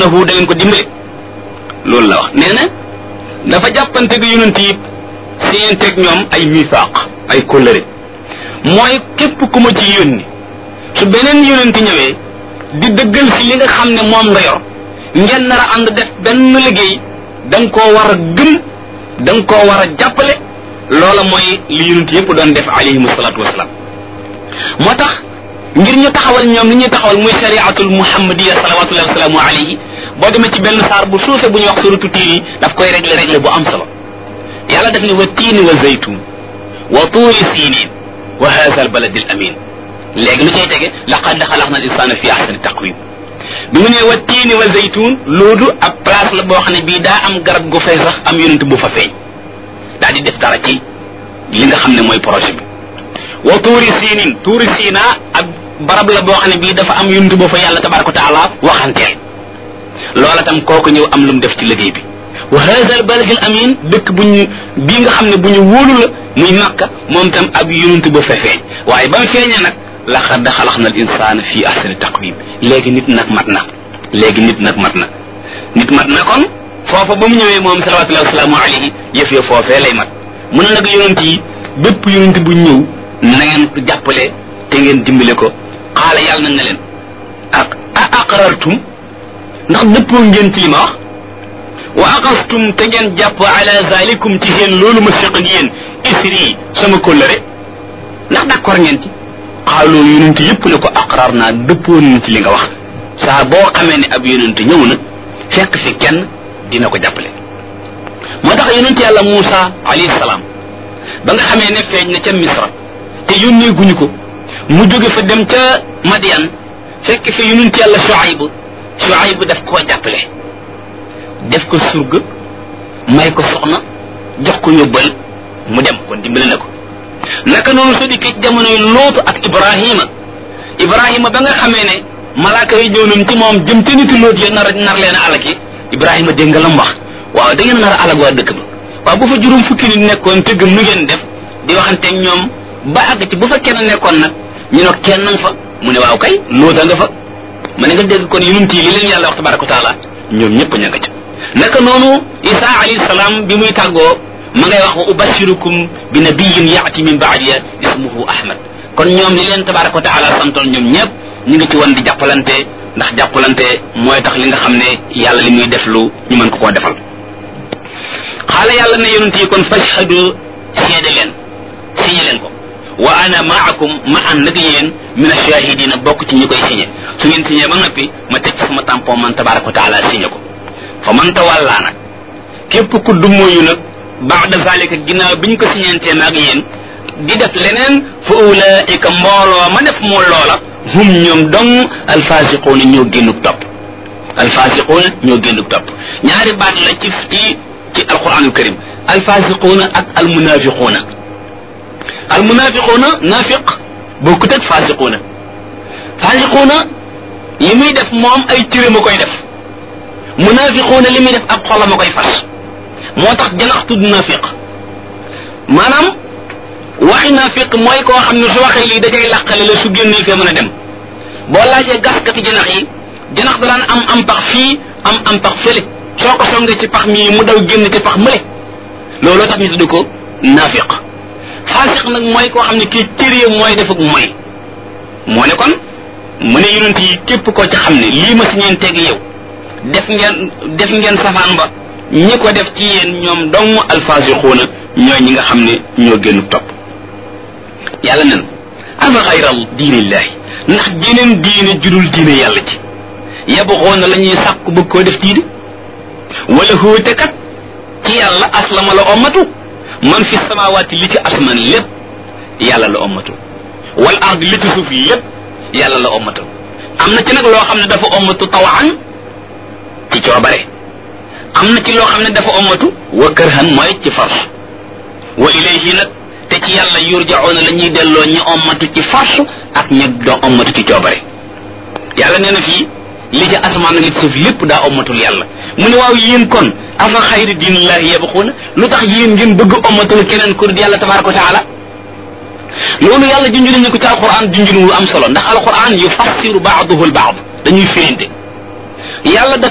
tansurunahu da ngeen ko dimbale loolu la wax nee na dafa jàppante gi yonent yi séenteeg ñoom ay misaaq ay kóllëre mooy képp ku ma ci yónni su beneen yonent ñëwee di dëggal si li nga xam ne moom nga yor ngeen nar a ànd def benn liggéey da nga koo war a gëm da nga koo war a jàppale loola mooy li yonent yëpp doon def alayhimu salaatu wasalaam moo tax ngir ñu taxawal ñoom li ñuy taxawal muy shariatul muhammadiya salawatullahi wasalaamu alayhi boo demee ci benn saar bu suufe bu ñuy wax suratu tiin yi daf koy régler régler bu am solo yàlla daf ne wa tiini wa zaytun wa tuuri siinin wa haza al baladi al amin léegi lu cay tege laqad xalaqna al insana fi ahsani taqwim bi mu ne wa tiini wa zaytun loolu ab place la boo xam ne bii daa am garab gu fay sax am yonent bu fa feeñ daa di def dara ci li nga xam ne mooy projet bi wa tuuri siinin tuuri siina ab barab la boo xam ne bii dafa am yonent boo fa yàlla tabaraka wa taala waxanteel loola tam kooku ñëw am lu mu def ci liggéey bi wa hada al balad al amin dëkk bu ñu bii nga xam ne bu ñu wóolu la muy makka moom tam ab yonent ba fa feeñ waaye ba mu feeñee nag laqad xalaqna al insana fi ahsani taqwim léegi nit nag mat na léegi nit nag mat na nit mat na kon foofa ba mu ñëwee moom salawatullahi wasalaamu alayhi yëf ya foofee lay mat mu ne nag yonent yi bépp yonent bu ñëw na ngeen ko jàppale te ngeen dimbale ko xaala yàlla na nga leen ak a aqrartum ndax dëppoo ngeen ci li ma wax wa aqastum te ngeen jàpp ala zalikum ci seen loolu ma seq ak yéen isri sama kóllëre ndax d'accord ngeen ci xaaloo yonent yëpp ne ko aqrar naa dëppoo nañ ci li nga wax saa boo xamee ne ab yonent ñëw na fekk fi kenn dina ko jàppale moo tax yonent yàlla Muusa alayhi salaam ba nga xamee ne feeñ na ca Misra te yónnee guñu ko mu jóge fa dem ca Madian fekk fi yonent yàlla Shuayb Shuayb daf koo jàppale def ko surga may ko soxna jox ko yóbbal mu dem kon dimbale na ko naka noonu soo dikkee ci jamonoy Lootu ak Ibrahima Ibrahima ba nga xamee ne malaaka yi ñëw nañ ci moom jëm ca niti Loot ya nar nar leen a alaki Ibrahima dégg nga lam wax waaw da ngeen nar a alag waa dëkk ba waaw bu fa juróom fukki nit nekkoon te gëm nu ngeen def di waxanteeg ñoom ba àgg ci bu fa kenn nekkoon nag ñu ne kenn nga fa mu ne waaw kay Loota nga fa ma ne nga dégg kon yonent yi li leen yàlla wax tabaraka wa taala ñoom ñëpp ña nga ca naka noonu Isa alayhi salaam bi muy tàggoo ma ngay wax wa ubashirukum bi nabiyin yaati min baadiya ismuhu ahmad kon ñoom li leen tabaraka wa taala santoon ñoom ñëpp ñu ngi ci woon di jàppalante ndax jàppalante mooy tax li nga xam ne yàlla li muy def lu ñu mën ko koo defal xaala yàlla ne yonent yi kon fashhadu seede leen signé leen ko wa ana maakum ma ànd ak yéen min ashahidina bokk ci ñi koy signé su ngeen signé ba noppi ma teg ci sama tampon man tabaraka wa taala signé ko fa man tawalla nag képp ku dummóoyu nag baada zalika ginnaaw biñ ko signantee maag yéen di def leneen fa ulaika mbooloo ma def moo loola hum ñoom dong alfasiquuna ñoo génnuk topp alfasiquuna ñoo génnuk topp ñaari baat la ci ci ci alquranul karim alfasiquuna ak almunafiquuna almunafiquuna nafiq bokkut ak fasiquuna fasiquuna li muy def moom ay cëram a koy def munafiquuna li muy def ab xolam a koy fas moo tax janax tudd nafiq maanaam waxi nafiq mooy koo xam ne su waxee lii dajay làqale la su génnee fee mën a dem boo laajee gaskati janax yi janax da daan am am pax fii am am pax fële soo ko songee ci pax mii mu daw génn ci pax mële looloo tax ñu tudd ko nafiq faasiq nag mooy koo xam ne kii cëree mooy def ak mooy moo ne kon mu ne yonent yi képp koo ci xam ne lii ma si ñeen teg yow def ngeen def ngeen safaan ba ñi ko def ci yéen ñoom dong alfaasixuuna ñooy ñi nga xam ne ñoo génn topp yàlla nen afa xayral diinillahi ndax jeneen diine judul diine yàlla ci yabxoona la ñuy sàkku bëgg koo def diine wala hóote kat ci yàlla aslama la ommatu man fi samawaati li ci asman lépp yàlla la ommatu wal ard li ci suuf lépp yàlla la ommatu am na ci nag loo xam ne dafa ommatu tawaan ci coobare am na ci loo xam ne dafa ommatu wa kërhan mooy ci force wa ilayhi nag te ci yàlla yurjaoona la ñuy delloo ñi ommatu ci force ak ñi do ommatu ci coobare yàlla nee na fii li ci asamaan ak li ci suuf lépp daa ommatul yàlla mu ne waaw yéen kon afa xayri diinillahi yabxuuna lu tax yéen ngeen bëgg ommatul keneen kur di yàlla tabaraka wa taala loolu yàlla junj nañu ko ci alquran junj lu am solo ndax alquran yufassiru baaduhu al baad dañuy firinte yàlla